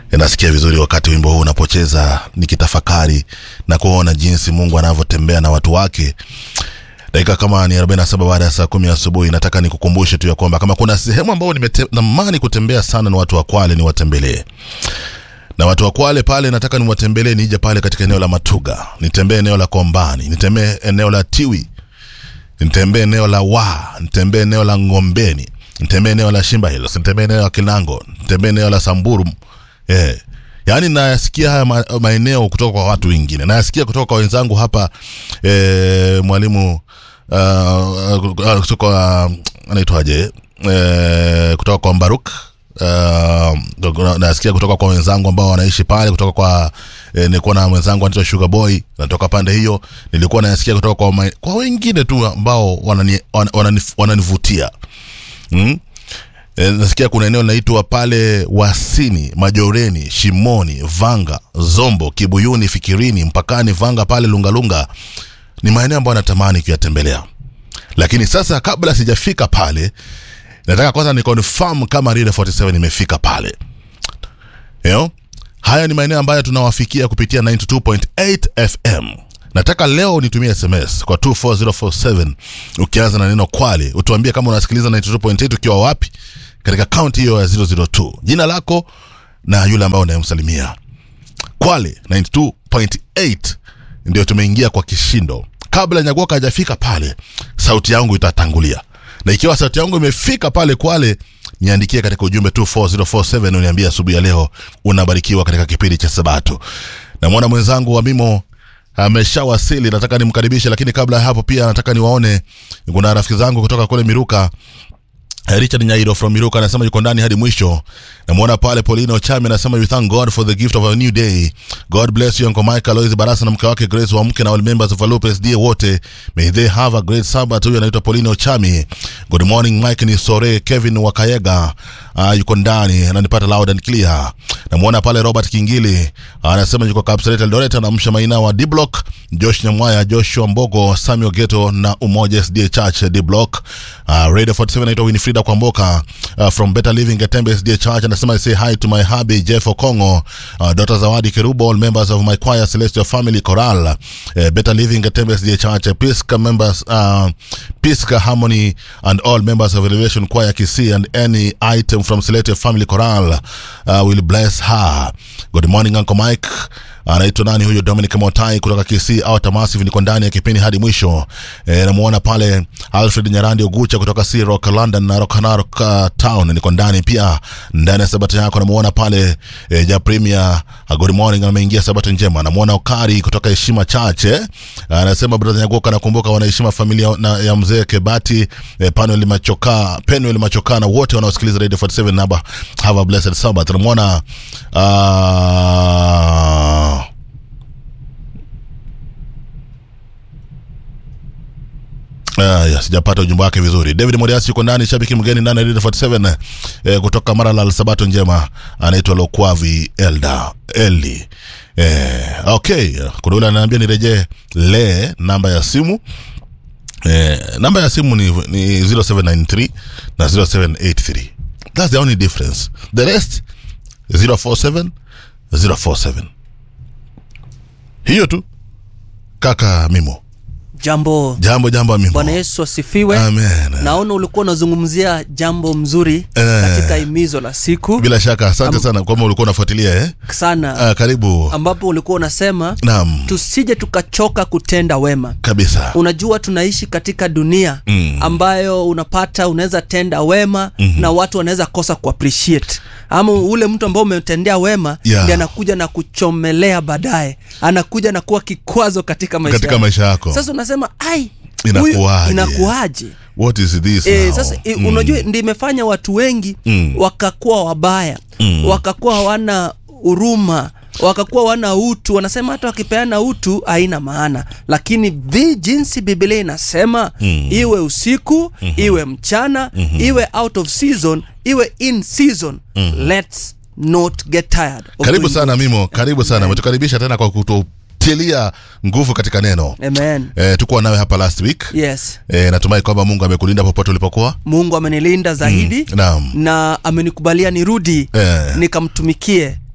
nasikia vizuri wakati wimbo huu unapocheza nikitafakari na kuona jinsi mungu anavyotembea na watu wake dakika kama ni 47 baada ya saa kumi asubuhi nataka nikukumbushe tu ya kwamba kama kuna sehemu ambao nimetamani kutembea sana na watu wa kwale niwatembelee na watu wa kwale pale nataka niwatembelee nije pale katika eneo la matuga nitembee eneo la kombani nitembee eneo la tiwi nitembee eneo la wa nitembee eneo la ngombeni nitembee eneo la shimba hills nitembee eneo la kinango nitembee eneo la samburu eh. yaani nayasikia haya ma, maeneo kutoka kwa watu wengine nayasikia kutoka kwa wenzangu hapa eh, mwalimu uh, kutoka uh, anaitwaje eh, kutoka kwa mbaruk Uh, nasikia kutoka kwa wenzangu ambao wanaishi pale kutoka kwa eh, nilikuwa na mwenzangu anaitwa Sugar Boy natoka pande hiyo nilikuwa nasikia kutoka kwa ma, kwa wengine tu ambao wanani, wanani, wananivutia mm? E, nasikia kuna eneo linaitwa pale Wasini, Majoreni, Shimoni, Vanga, Zombo, Kibuyuni, Fikirini, mpakani Vanga pale Lungalunga. Ni maeneo ambayo natamani kuyatembelea, lakini sasa kabla sijafika pale, nataka kwanza ni confirm kama Rida 47 imefika pale. You know? Haya ni maeneo ambayo tunawafikia kupitia 92.8 FM. Nataka leo nitumie SMS kwa 24047 ukianza na neno Kwale, utuambie kama unasikiliza 92.8 ukiwa wapi katika kaunti hiyo ya 002, jina lako na yule ambaye unayemsalimia. Kwale 92.8 ndio tumeingia kwa kishindo. Kabla Nyagoka hajafika pale, sauti yangu itatangulia, na ikiwa sauti yangu imefika pale Kwale, niandikie katika ujumbe 24047 uniambie asubuhi ya leo unabarikiwa katika kipindi cha Sabato. Namwona mwenzangu wa Mimo ameshawasili, nataka nimkaribishe, lakini kabla ya hapo pia nataka niwaone, kuna rafiki zangu kutoka kule Miruka Richard Nyairo from Miruka anasema yuko ndani hadi mwisho. Namwona pale Paulino Chami anasema you thank God for the gift of a new day. God bless you Uncle Michael Lois Barasa na mke wake Grace wa mke na all members of Alupe SDA wote. May they have a great Sabbath. Huyu anaitwa Paulino Chami. Good morning Mike ni Sore Kevin Wakayega. Uh, yuko ndani ananipata loud and clear. Namwona pale Robert Kingili anasema yuko Kapseret Eldoret anamsha maina wa D Block, Josh Nyamwaya, Joshua Mbogo, Samuel Geto na Umoja SDA Church D Block. Uh, Radio 47 anaitwa Winifrida Kwamboka uh, from Better Living Getembe SDA Church anasema say hi to my hubby Jeff Okongo, uh, Dr. Zawadi Kerubo, all members of my choir Celestial Family Choral, uh, Better Living Getembe SDA Church, uh, Pisca members, uh, Pisca Harmony and all members of Elevation Choir Kisii and any item from Celestial Family Choral uh, will bless her. Good morning Uncle Mike anaitwa nani huyo Dominic Motai kutoka Kisii au Tamasiv, niko ndani ya kipindi hadi mwisho. E, namuona pale Alfred Nyarandi Ogucha kutoka Sea Rock London na Rock Narok uh, Town, niko ndani pia ndani ya sabato yako. Namuona pale e, ja Premier uh, good morning, ameingia sabato njema. Namuona Okari kutoka Heshima Church eh, anasema brother Nyagoka, nakumbuka wanaheshima familia na, ya mzee Kebati e, Panuel Machoka, Penuel Machoka na wote wanaosikiliza Radio 47 naba have a blessed Sabbath. Namuona uh, Uh, yes, sijapata ujumbe wake vizuri. David Moriasi yuko ndani, shabiki mgeni ndani ya Radio 47 eh, kutoka Maralal, Sabato njema, anaitwa Lokwavi Elda Eli. Eh, okay, kuna yule ananiambia nirejee le namba ya simu eh, namba ya simu ni, ni 0793 na 0783 that's the only difference the rest 047 047 hiyo tu kaka Mimo. Jambo, Jambo jambo Mimo. Bwana Yesu asifiwe. Amen. Naona ulikuwa unazungumzia jambo mzuri Eh. katika himizo la siku Bila shaka asante sana kwamba ulikuwa unafuatilia eh? sana, Ah, karibu. ambapo ulikuwa unasema Naam, tusije tukachoka kutenda wema. kabisa. Unajua tunaishi katika dunia Mm. ambayo unapata unaweza tenda wema na watu wanaweza kosa ku appreciate ama ule mtu ambao umetendea wema Yeah. ndiye anakuja na kuchomelea baadaye, anakuja na kuwa kikwazo katika maisha Katika yako. maisha yako. Sasa unasema ai, Inakuwaje? huyu- inakuwaje? What is this E, now? sasa e, Mm. unajua ndi imefanya watu wengi Mm. wakakuwa wabaya Mm. wakakuwa hawana huruma wakakuwa wana utu wanasema hata wakipeana utu haina maana lakini vi jinsi biblia inasema Mm. iwe usiku iwe mchana iwe out of season iwe in season let's not get tired of Karibu doing sana Mimo, karibu sana. Umetukaribisha tena kwa kututilia nguvu katika neno. good. amen Eh, tukuwa nawe hapa last week. yes Eh, natumai kwamba Mungu amekulinda popote ulipokuwa. mungu amenilinda zaidi Naam. na amenikubalia nirudi Eh. nikamtumikie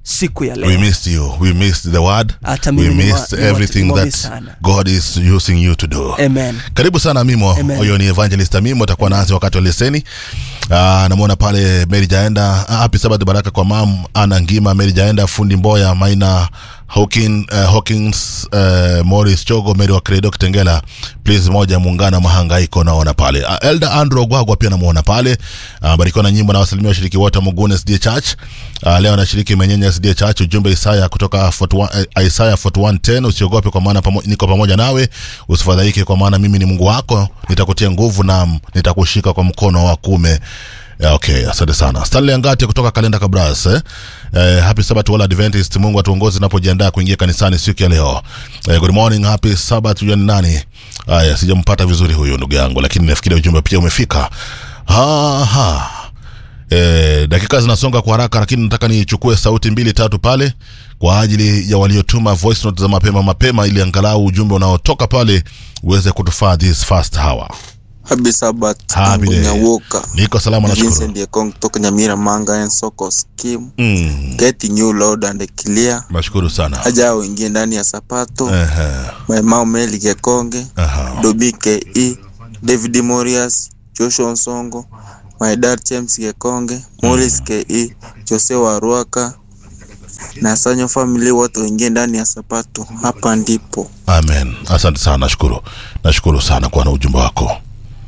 siku ya we leo missed you we missed the word Hata we mimi ni mwa- missed ni mwa- everything ni mwami that sana. god is using you to do amen karibu sana mimo Amen. huyo ni evangelist mimo atakuwa naanzi wakati wa leseni Ah, namwona pale mary jaenda Ah, happy sabath baraka kwa mam ana ngima mary jaenda fundi mboya maina Hawkin, uh, Hawkins uh, Morris Chogo Mary wa Credo Kitengela please moja muungano mahangaiko naona pale uh, Elder Andrew Gwagwa pia namuona pale uh, barikiwa na nyimbo na wasalimia washiriki wote wa Mugune SDA Church uh, leo anashiriki Menyenya SDA Church ujumbe Isaya kutoka 41, uh, Isaya 41:10 usiogope kwa maana pamo, niko pamoja nawe usifadhaike kwa maana mimi ni Mungu wako nitakutia nguvu na nitakushika kwa mkono wa kume Yeah, okay asante sana stanley angati kutoka kalenda kabras eh? Eh, happy sabbath wala adventist mungu atuongoze napojiandaa kuingia kanisani siku ya leo eh, good morning happy sabbath huyo ni nani haya sijampata vizuri huyu ndugu yangu lakini nafikiri ujumbe pia umefika Aha. Eh, dakika zinasonga kwa haraka lakini nataka nichukue sauti mbili tatu pale kwa ajili ya waliotuma voice note za mapema mapema ili angalau ujumbe unaotoka pale uweze kutufaa this first hour Happy Sabbath Happy day. Nyawoka niko salama nashukuru Vincent Yekong kutoka Nyamira Manga and Soko Scheme mm, Getting you loud and clear nashukuru sana Haja uingie ndani ya sapato Ehe, Maimao Meli Gekonge aha. Dobi KE David Morias Joshua Nsongo My dad James Gekonge Morris KE Jose Waruaka na Sanyo family wote waingie ndani ya sapato hapa ndipo amen asante sana nashukuru nashukuru sana kwa na ujumbe wako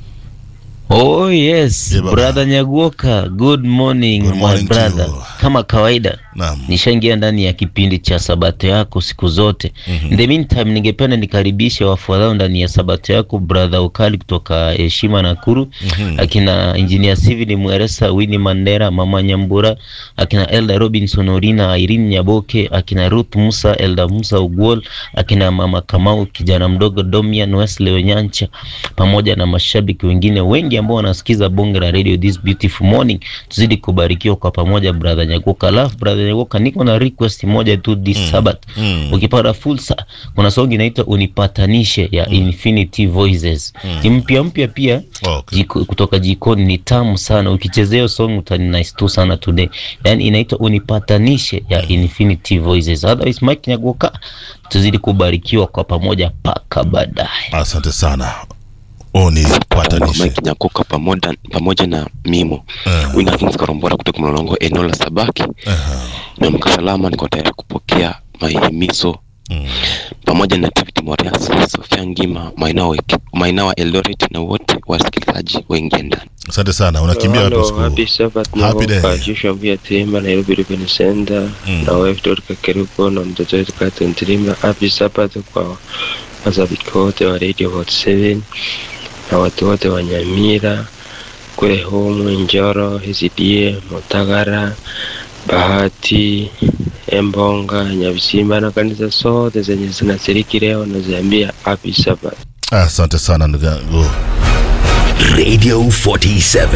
Oh yes, Yeah, baba. brother Nyaguoka, good morning, Good my morning to brother. you. Kama kawaida naam nishaingia ndani ya kipindi cha sabato yako siku zote. Mhm. In the meantime, ningependa nikaribishe wafuatao ndani ya sabato yako, brother Ukali kutoka Heshima Nakuru, Mhm. akina engineer Steven Mweresa, Winnie Mandera, mama Nyambura, akina Elda Robinson Orina, Irene Nyaboke, akina Ruth Musa, Elda Musa Ugwol, akina mama Kamau, kijana mdogo Domian Wesley Onyancha, pamoja na mashabiki wengine wengi ambao wanasikiza bonge la radio this beautiful morning. Tuzidi kubarikiwa kwa pamoja, brother Nyagoka. Alafu brother Nyagoka, niko na request moja tu this Mm. Sabbath. Mm. Ukipata fursa, kuna song inaitwa Unipatanishe ya Infinity Voices. Ni mpya mpya pia Okay. jiko, kutoka jikoni ni tamu sana ukichezea hiyo song utanice tu sana today yani inaitwa unipatanishe ya infinity voices otherwise mike nyagoka tuzidi kubarikiwa kwa pamoja paka baadaye asante sana unipatanishe Mike Nyakoka pamoja, pamoja na Mimo Eh, Winakins Karombora kutoka Mlolongo eneo la Sabaki. aha. Niamka salama, niko tayari kupokea mahimizo Mm. pamoja na David Morias, Sofia Ngima, Mainawa Mainawa Eldoret na wote wasikilizaji wengi ndani. asante sana unakimbia wapi Hello, siku happy Sabbath Happy day. Nyagoka, Joshua Mvia Timba, Nairobi Urban Center, Mm. na wife Dorika Keruko na mtoto wetu Catherine Tirimba. Happy Sabbath kwa mashabiki wote wa Radio Hot 7 na watu wote wa Nyamira kule Homu, Njoro, SDA, Mutagara, Bahati, Embonga, Nyabisimba na kanisa zote zenye zinashiriki leo naziambia happy Sabbath. asante sana ndugu yangu Radio 47